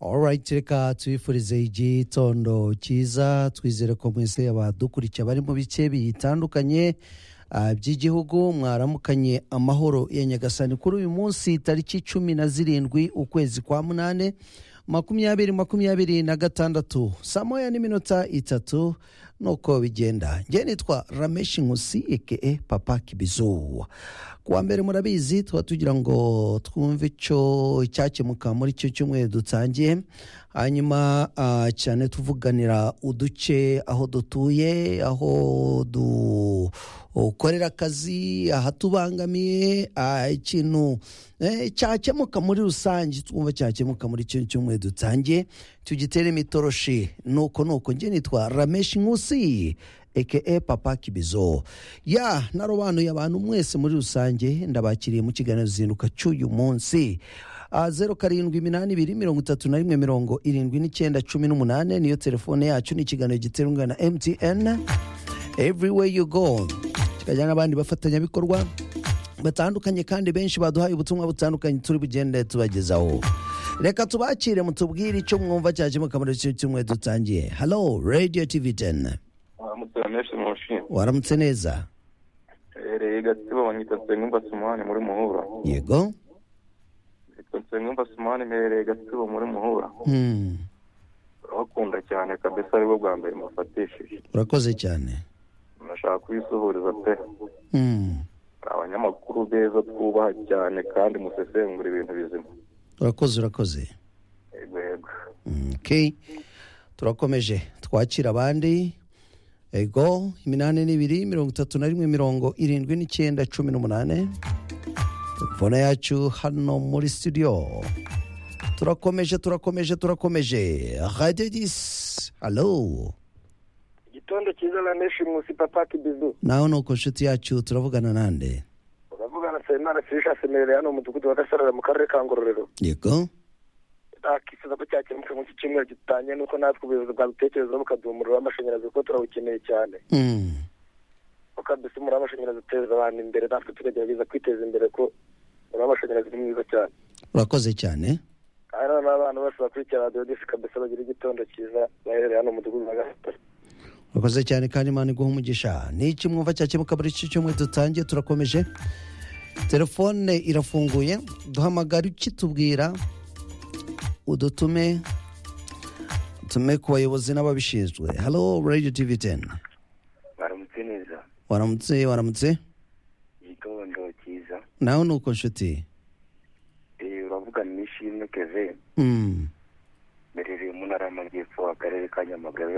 alright reka tubifurize igitondo cyiza twizere ko mwese abadukurikira bari mu bice bitandukanye ah, by'igihugu mwaramukanye amahoro ya nyagasani kuri uyu munsi tariki cumi na zirindwi ukwezi kwa munani makumyabiri makumyabiri na gatandatu saa moya n'iminota itatu nuko bigenda njye nitwa rameshi nkusi eke papa kibizu kuwa mbere murabizi tuba tugira ngo twumve icyo cyakemuka muri icyo cyumweru dutangiye hanyuma ah, cyane tuvuganira uduce aho dutuye aho dukorera akazi ahatubangamiye ah, ikintu eh, cyakemuka muri rusange twumva cyakemuka muri icyo cyumweru dutangiye tugitere imitoroshi nuko nuko njye nitwa rameshi nkusi eke papa kibizo ya narobanuye abantu mwese muri rusange ndabakiriye mu kiganiro zinduka cy'uyu munsi Ah, zeru karindwi iminani ibiri mirongo itatu na rimwe mirongo irindwi n'icyenda cumi n'umunane niyo telefone yacu ni ikiganiro giterwa na mtn everywhere you go kikajyana n'abandi bafatanyabikorwa batandukanye kandi benshi baduhaye ubutumwa butandukanye turi bugende tubagezaho reka tubakire mutubwire icyo mwumva cyakemuka muri icyo cyumweru dutangiye halo radio tv 10 aramutse ramenshi mushima waramutse neza hereye gatsibo banyita nsengumva simani muri muhura yego nitwa nsengumva simani mpereye gatsibo muri muhura Hmm, urabakunda cyane kabisa aribwo bwa mbere mufatishije urakoze cyane murashaka kubisuhuriza pe Hmm, hari abanyamakuru beza twubaha cyane kandi musesengura ibintu bizima urakoze urakoze yego yego Mm, okay. turakomeje twakira abandi ego iminani n'ibiri mirongo itatu na rimwe mirongo irindwi n'icyenda cumi n'umunane telefone yacu hano muri studio turakomeje turakomeje turakomeje radio disi halo igitondo cyiza rameshi munsi papa kibizu naho ni uko nshuti yacu turavugana nande uravugana sayimana firisha semerera hano mu mudugudu wa gasarara mu karere ka ngororero yego akifuza ko cyakemuka muri iki cyumweru gitangiye nuko natwe ubuyobozi bwadutekerezaho bukaduha umuriro w'amashanyarazi kuko turawukeneye cyane Mm, kuko mbese umuriro w'amashanyarazi uteza abantu imbere natwe tukagerageza kwiteza imbere ko umuriro w'amashanyarazi ni mwiza cyane urakoze cyane aha rero n'abana bose bakurikira radiyo disi kabisa bagira igitondo cyiza baherereye hano mu mudugudu wa gasarara urakoze cyane kandi imana iguha umugisha ni iki mwumva cyakemuka muri iki cyumweru dutangiye turakomeje telefone irafunguye duhamagara ukitubwira udutume tume ku bayobozi n'ababishinzwe halo radio tv 10 baramutse neza waramutse waramutse igitondo cyiza nawe ni uko nshuti Eh, uravugana n'ishimwe keve Mm. mberereye mu ntara y'amajyepfo akarere ka nyamagabe